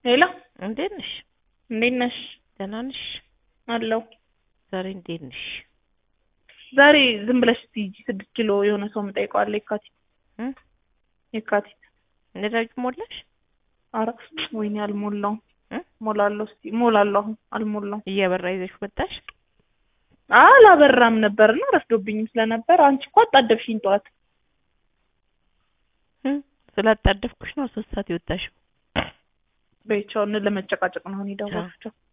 ሄሎ እንዴት ነሽ? እንዴት ነሽ? ደህና ነሽ? አለሁ። ዛሬ እንዴት ነሽ? ዛሬ ዝም ብለሽ ሂጂ ስድስት ኪሎ የሆነ ሰው የምጠይቀዋለሁ የካቲት እ የካቲት ነዳጅ ሞላሽ? ኧረ ወይኔ አልሞላውም። እ ሞላለሁ እስኪ ሞላለሁ። አሁን አልሞላውም። እያበራ ይዘሽ ወጣሽ? አላበራም ነበርና ረፍዶብኝም ስለነበር አንቺ እኮ አጣደፍሽኝ ጠዋት። እ ስላጣደፍኩሽ ነው ሶስት ሰዓት የወጣሽው። በይቻውን ለመጨቃጨቅ ነው አሁን የደወልኩት።